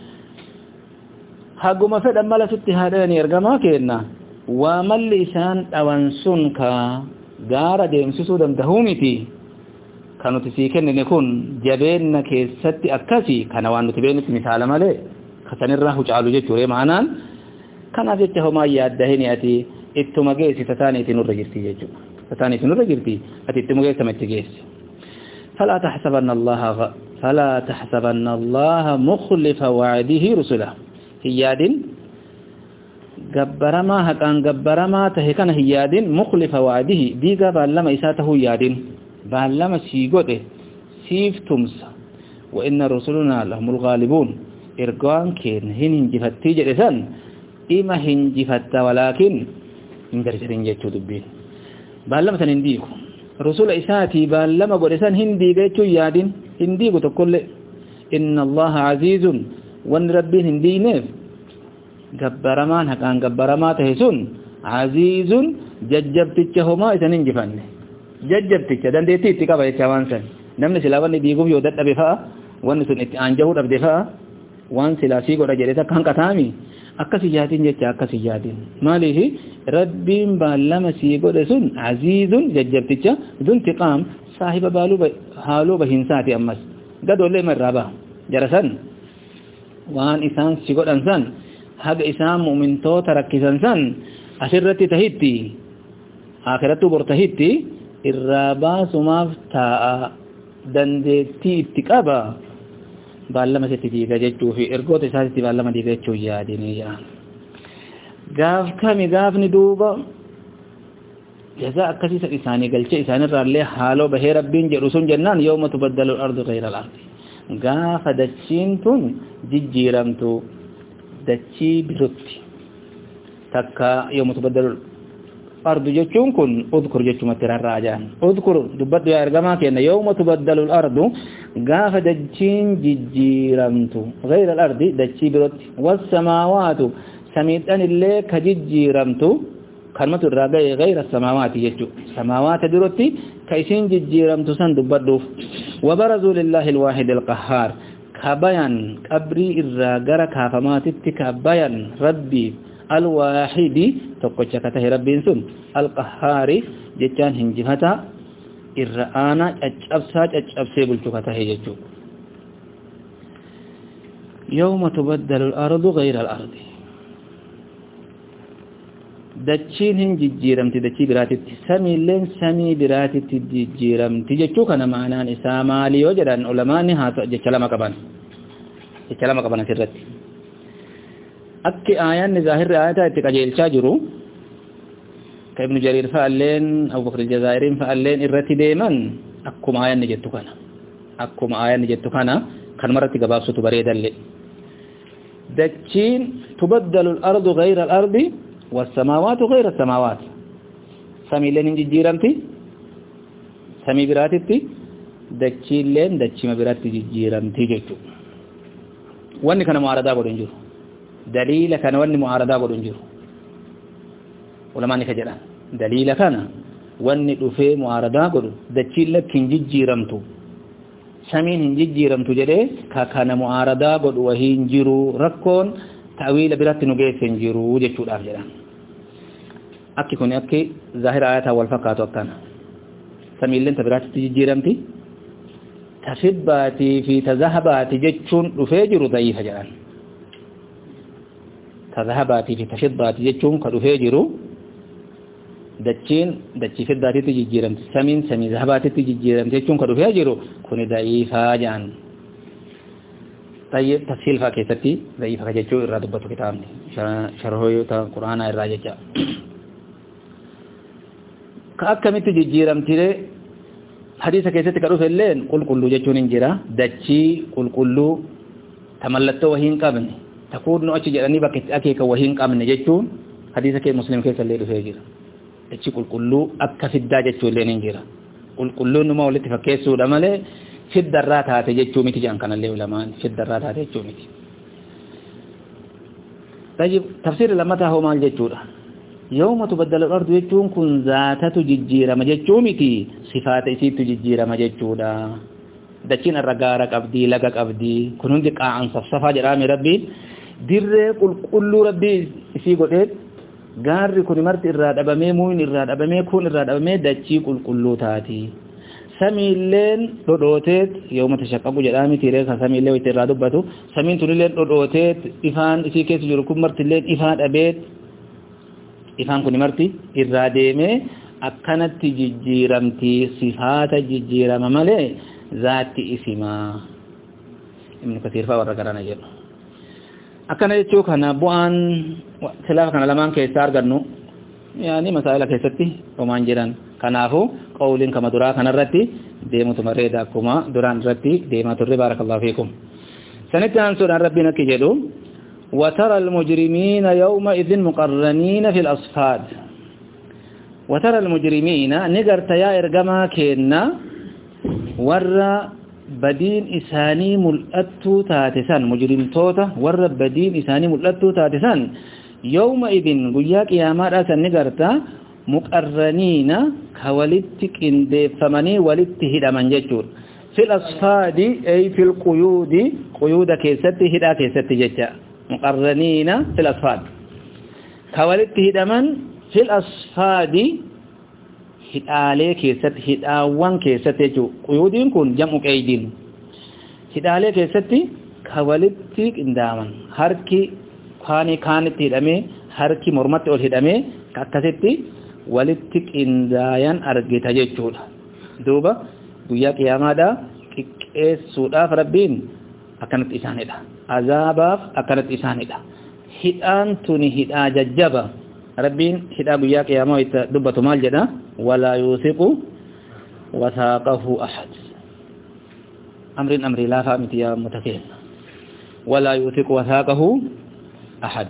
haguma fedhan mala sitti haadhani ergamaa kenna waa malli isaan dhawan sun ka gaara deemsisuu dandahuu miti kan nuti sii kennine kun jabeenna keessatti akkasi kana waan nuti beeknutti misaala malee kasanirraa hucaalu jechuudha maanaan kanaaf jecha homaa yaaddahini ati ittuma geessi tataaniitii nurra jirti jechuudha tataaniitii nurra jirti ati ittuma geessama itti geessi فلا تحسبن الله فلا تحسبن الله مخلف وعده رسله hiyyaadin gabbaramaa haqaan gabbaramaa tahe kana hiyyaadin muklifa waadihi diiga baallama isaa tahuu yaadin baallama sii godhe siif tumsa wa inna rusulunaa lahumul ghaalibuun ergaan keenya hin hinjifattii jedhe san ima hinjifatta walaakin hin jarjarin jechuu dubbiin baallama san hin diigu rusula isaatii baallama godhe san hin diiga jechuu yaadin hin diigu tokkollee inna allaha aziizun wanni rabbiin hin diineef gabbaramaan haqaan gabbaramaa tahe sun aziizun jajjabticha homaa isan hin jifanne jajjabticha dandeettii itti qaba jecha waan san namni silaa wanni diiguuf yoo dadhabe fa'a wanni sun itti aanjahuu dhabde fa'a waan silaa sii godha jedhe takka hanqataami akkas ijaatiin jecha akkas ijaatiin maaliif rabbiin baallama sii godhe sun aziizun jajjabticha duntiqaam saahiba baaluu haaloo bahiinsaati ammas gadoollee irraa baha jara san waan isaan si godhan san haga isaan mu'mintoota rakkisan san asirratti tahitti akhirattu bortahitti irraa baasumaaf taa'a dandeettii itti qaba baallama sitti diiga jechuu fi ergoota isaatitti baallama diiga jechuu yaadinii jedhan gaaf kami gaafni duuba jazaa akkasiisa isaanii galchee isaanirraallee haaloo bahee rabbiin jedhu sun jennaan yooma tubaddalu ardu gayra al-ardi gaafa dachiin tun jijjiiramtu dachii birotti takka yooma tubaddalu ardu jechuun kun udkur jechumatti rarraajaan udkur dubbadhu yaa ergamaa kenna yooma tubaddalu ardu gaafa dachiin jijjiiramtu gayra al-ardi dachii birotti wassamaawaatu samiidhan illee ka jijjiiramtu kalmatu irraa ga'e gayra samaawaati jechu samaawaata birotti ka isin jijjiiramtu san dubbadhuuf wabarazuu lillaahi alwaahidi alqahaar ka bayan qabrii irraa gara kaafamaatitti ka bayan rabbiif alwaahidi tokkocha ka tahe rabbiin sun alqahaari jechaan hinjifata irra aanaa caccabsaa caccabsee bulchu ka tahe jechuu yawma tubaddalu al-ardu gayra al-ardi dachiin hin jijjiiramti dachii biraatitti samiilleen samii biraatitti jijjiiramti jechuu kana ma'anaan isaa maali yoo jedhan ulamaani haa jecha lama qaban jecha lama qaban asirratti akki aayanni zaahirri aayataa itti qajeelchaa jiru ka ibnu jariir fa'alleen abubakr aljazaa'iriin fa'alleen irratti deeman akkuma aayanni jettu kana akkuma aayanni jettu kana kanumarratti gabaabsutu bareedalle dachiin tubaddalu al-ardu gayra al-ardi والسماوات غير السماوات سمي لين جيرمتي سمي براتتي دچي لين دچي ما براتي جيرمتي جچو واني كان معارضه غدون جيرو دليل كان واني معارضه غدون جيرو علماء ني كجرا دليل كان واني دفه معارضه غدو دچي لكن جيرمتو سمين جيرمتو جده كا كان معارضه غدو وهين جيرو ركون ta'wiila biratti nu geesse hin jiru jechuudhaaf jedhan akki kun akki zaahira ayataa wal fakkaatu akkana samiilleen ta biraatti jijjiiramti ta fibbaatii fi ta zahabaati jechuun dhufee jiru da'iifa jedhan ta zahabaatii fi ta fibbaati jechuun ka dhufee jiru dachiin dachii fiddaatitti jijjiiramti samiin samii zahabaatitti jijjiiramti jechuun ka dhufee jiru kuni da'iifaa jedhan طيب تفصيل فاكيتتي ضعيف كجچو إرى دبتو كتابني شرحو يوتا قرآن إرى جچا كأكمت ججيرم تيري حديث كيستي كروف اللين قل قلو جچون انجرا دچي قل قلو تملتو وهين قابن تقول نو أچي جراني باكت أكيك وهين قابن جچون حديث كي مسلم كيس اللي رفع جرا دچي قل قلو أكا فدا جچو اللين انجرا قل قلو نما ولت فكيسو دمالي fiddarraa taate jechuu miti jedhan kanallee ulamaan fiddarraa taate jechuu miti طيب تفسير لما تهو مال جچودا يوم تبدل الارض جچون كن ذاتت ججيرما جچومتي صفات اسيت ججيرما جچودا دچين الرغارا قبدي لغا قبدي كنون دي قاعن صفصفا جرامي ربي dir qulqullu rabbi isii godheet gaarri kun marti irraa dhabamee muun irraa dhabamee kun irraa dhabamee dachii qulqulluu taati samiilleen dhodhooteet yooma tashaqqaqu jedhaami tiiree kan samiillee itti irraa dubbatu samiin tunilleen dhodhooteet ifaan isii keessa jiru kun martilleen ifaa dhabeet ifaan kun marti irraa deemee akkanatti jijjiiramti sifaata jijjiirama malee zaatti isimaa ibnu kasiir faa warra garana jedhu akkana jechuu kana bu'aan silaafa kana lamaan keessaa argannu yaani masaa'ila keessatti homaan jedhan kanaafu qawliin kama duraa kanarratti deemutu mareeda akkuma duraan irratti deemaa turre baarakallahu fiikum sanitti aansuudhaan rabbiin akki jedhu وترى المجرمين يومئذ مقرنين في الأصفاد وترى المجرمين نقرت يا إرقما كينا ورى badiin isaanii mul'attuu taate san mujrimtoota warra badiin isaanii mul'attuu taate san yawma idin guyyaa qiyaamaadhaa san ni garta muqarraniina ka walitti qindeeffamanii walitti hidhaman jechuudha fil asfaadi ay fil quyuudi quyuuda keessatti hidhaa keessatti jecha muqarraniina fil asfaad ka walitti hidhaman fil asfaadi hidhaalee keessatti hidhaawwan keessatti jechuudha quyuudiin kun jam'u qeeydiin hidhaalee keessatti ka walitti qindaaman harki kaanii kaanitti hidhamee harki mormatti ol hidhamee akkasitti walitti qindaayan argita jechuudha duuba guyyaa qiyaamaadha xiqqeessuudhaaf rabbiin akkanatti isaanidha azaabaaf akkanatti isaanidha hidhaan tuni hidhaa jajjaba rabbiin hidhaa guyyaa qiyaamaa itti dubbatu maal jedha walaa yuusiqu wasaaqahu ahad amriin amrii laafaa miti yaa mutakeen walaa yuusiqu wasaaqahu ahad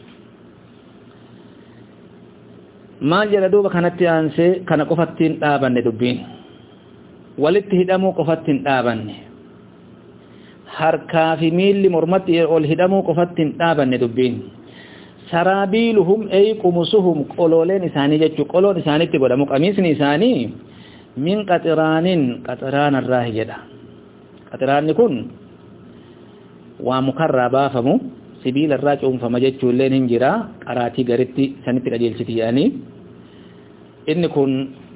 maal jedha duuba kanatti aansee kana qofattiin dhaabanne dubbiin walitti hidhamuu qofattiin dhaabanne harkaa fi miilli mormatti ol hidhamuu qofattiin dhaabanne dubbiin saraabiiluhum ay qumusuhum qolooleen isaanii jechuu qoloon isaanitti godhamu qamiisni isaanii min qaxiraanin qaxiraanarraa jedha qaxiraanni kun waa mukarraa baafamu sibiila irraa cuunfama jechuulleen hin jira qaraatii garitti sanitti qajeelchiti jedhanii inni kun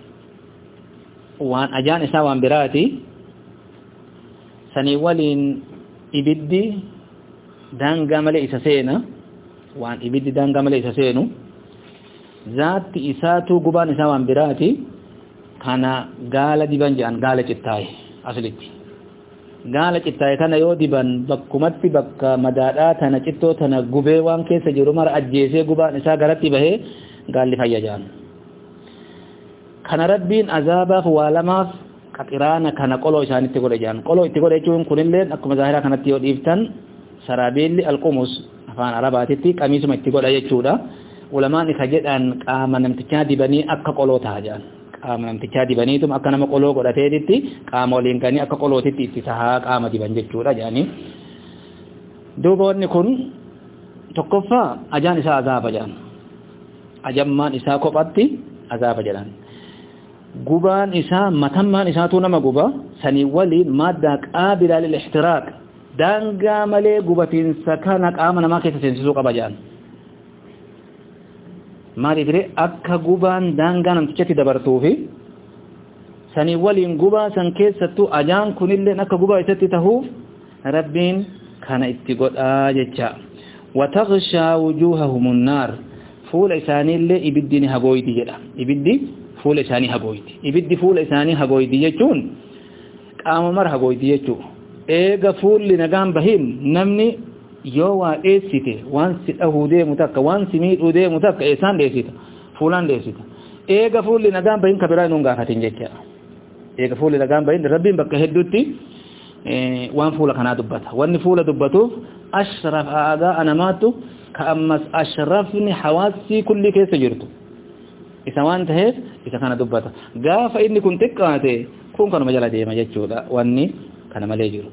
waan ajaan isaa waan biraati sanii waliin ibiddi daangaa malee isa seena waan ibiddi daangaa malee isa seenu zaatti isaatu gubaan isaa waan biraati kana gaala diban jedhan gaala cittaaye aslitti gaala cittaaye kana yoo diban bakkumatti bakka madaadhaa tana cittoo tana gubee waan keessa jiru mara ajjeesee gubaan isaa garatti bahee gaalli fayyajaan kana rabbiin azaabaaf waa lamaaf qaxiraana kana qoloo isaanitti godhe jaan qoloo itti godhe jechuun kunillee akkuma zaahiraa kanatti yoo dhiiftan saraabeelli alqumus afaan arabaatitti qamiisuma itti godha jechuudha ulamaan isa jedhan qaama namtichaa dibanii akka qoloo ta'a jaan qaama namtichaa dibaniitum akka nama qoloo godhateetitti qaama waliin kanii akka qolootitti itti tahaa qaama diban jechuudha jaanii duuba wanni kun tokkoffaa ajaan isaa azaaba jaan ajammaan isaa kophatti azaaba jedhan gubaan isaa matammaan isaatu nama guba sanii waliin maaddaa qaabilaa lil ixtiraaq daangaa malee gubatiinsa kana qaama namaa keessa seensisuu qaba jedhan maaliif jedhee akka gubaan daangaa namtichatti dabartuufi sanii waliin gubaa san keessattuu ajaan kunillee akka gubaa isatti tahuuf rabbiin kana itti godhaa jecha watakshaa wujuuhahum nnaar fuula isaaniillee ibiddi ni hagooyti jedha ibiddi fuula isaanii hagooyti ibiddi fuula isaanii hagooyti jechuun qaama mara hagooyti jechuu eega fuulli nagaan bahin namni yoo waa dheessite waan si dhahuu deemu takka waan si miidhuu deemu takka eessaan dheessita fuulaan dheessita eega fuulli nagaan bahin ka biraa inuun gaafatin jecha eega fuulli nagaan bahin rabbiin bakka hedduutti waan fuula kanaa dubbata wanni fuula dubbatuuf ashraf aadaa anamaattu ka ammas ashrafni hawaasii kulli keessa jirtu isa waan taheef isa kana dubbata gaafa inni kun xiqqaate kun kanuma jala deema jechuudha wanni kana malee jiru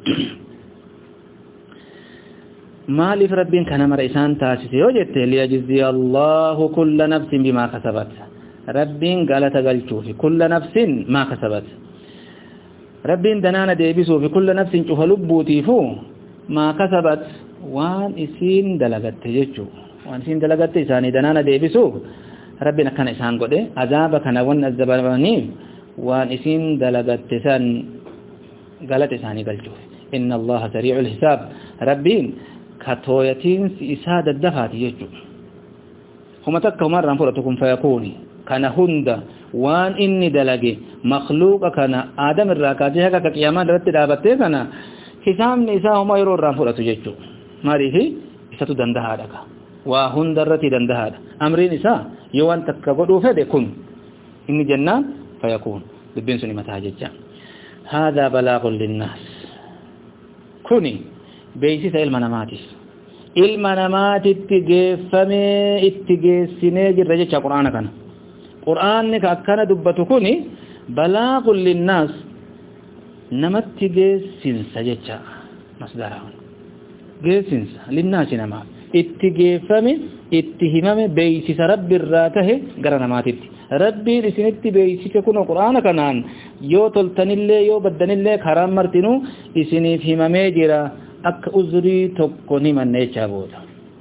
maaliif rabbiin kana mara isaan taasise yoo jette liyajziya allahu kulla nafsin bimaa kasabat rabbiin galata galchuufi kulla nafsin maa kasabat rabbiin danaana deebisuufi kulla nafsin cufa lubbuutiifu maa kasabat waan isiin dalagatte jechuu waan isiin dalagatte isaanii danaana deebisuuf rabbiin akkana isaan godhe azaaba kana wan azabamaniif waan isiin dalagatte san galata isaanii galchuuf inna allaha sariicu lhisaab rabbiin katooyatiinsi isaa daddafaati jechuu huma takka humarraan fudhatu kun fayakuuni kana hunda waan inni dalage makluuqa kana aadam irraa kaasee haga akka qiyaamaa irratti dhaabattee kana hisaabni isaa homa yeroo irraan fudhatu jechuu maaliifi isatu dandahaadha waa hunda irratti dandahaadha amriin isaa yoo waan takka godhuu fedhe kun inni jennaan fayakuun dubbiin sun mataa jecha haadaa balaagun linnaas kuni beeksisa ilma namaatiif ilma namaatitti geeffamee itti geessinee jirra jecha qur'aana kana qur'aanni ka akkana dubbatu kuni balaagun linnaas namatti geessinsa jecha masdaraan geessinsa linnaasi namaaf itti geeffame itti himame beeksisa rabbi irraa tahe gara namaatitti rabbiin isinitti beeksise kun qur'aana kanaan yoo toltanillee yoo baddanillee karaan martinuu isiniif himamee jira akka uzrii tokko ni manneechaa booda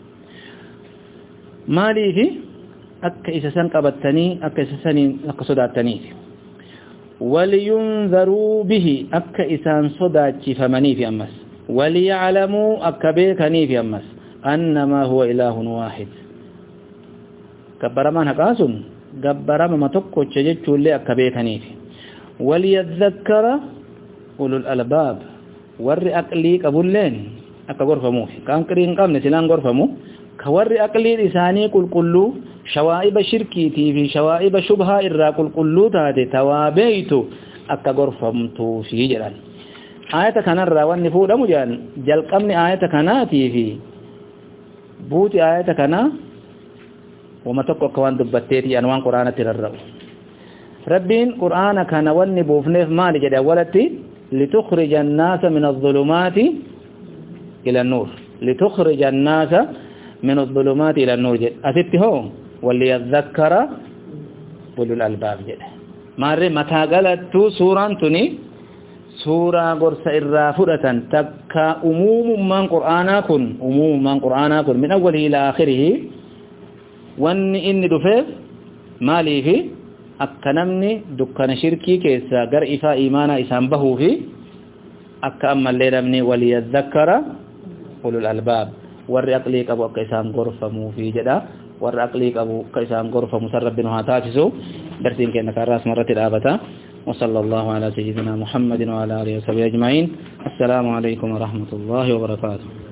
maaliifi akka isa san qabattanii akka isa saniin akka sodaattaniif waliyunzaruu bihi akka isaan sodaachifamaniif ammas waliyaclamuu akka beekaniif ammas annamaa huwa ilaahun waahid gabbaramaan haqaa sun gabbaramama tokkocha jechuullee akka beekaniif waliyadhakkara ulul albaab warri aqlii qabulleen akka gorfamuuf kan aqlii hin qabne silaan gorfamu ka warri aqliin isaanii qulqulluu shawaa'iba shirkiitii fi shawaa'iba shubhaa irraa qulqulluu taate tawaabeeytu akka gorfamtuufi jedhan aayata kanarraa wanni fuudhamu jedhan jalqabni aayata kanaatii fi buuti aayata kanaa wama tokko akka waan dubbatteeti an waan quraanatti rarra'u rabbiin qur'aana kana wanni buufneef maali jedhe awwalatti litukhrija annaasa min adh-dhulumaati ila an-nuur litukhrija annaasa min adh-dhulumaati ila an-nuur jedhe asitti hoo waliyadhakkara ulul albaab jedhe maarree mataa galattuu suuraan tuni suuraa gorsa irraa fudhatan takka umuumummaan qur'aanaa kun umuumummaan qur'aanaa kun min awwalihi ila aakhirihi wanni inni dhufeef maaliifi akka namni dukkana shirkii keessaa gara ifaa imaanaa isaan bahuu fi akka ammallee namni waliyadhakkara ulul albaab warri aqlii qabu akka isaan gorfamuu fi jedha warri aqlii qabu akka isaan gorfamu san rabbi nu haa taasisu darsiin keenya kaarraas marratti dhaabata وصلى الله على سيدنا محمد وعلى آله وصحبه أجمعين السلام عليكم ورحمة الله وبركاته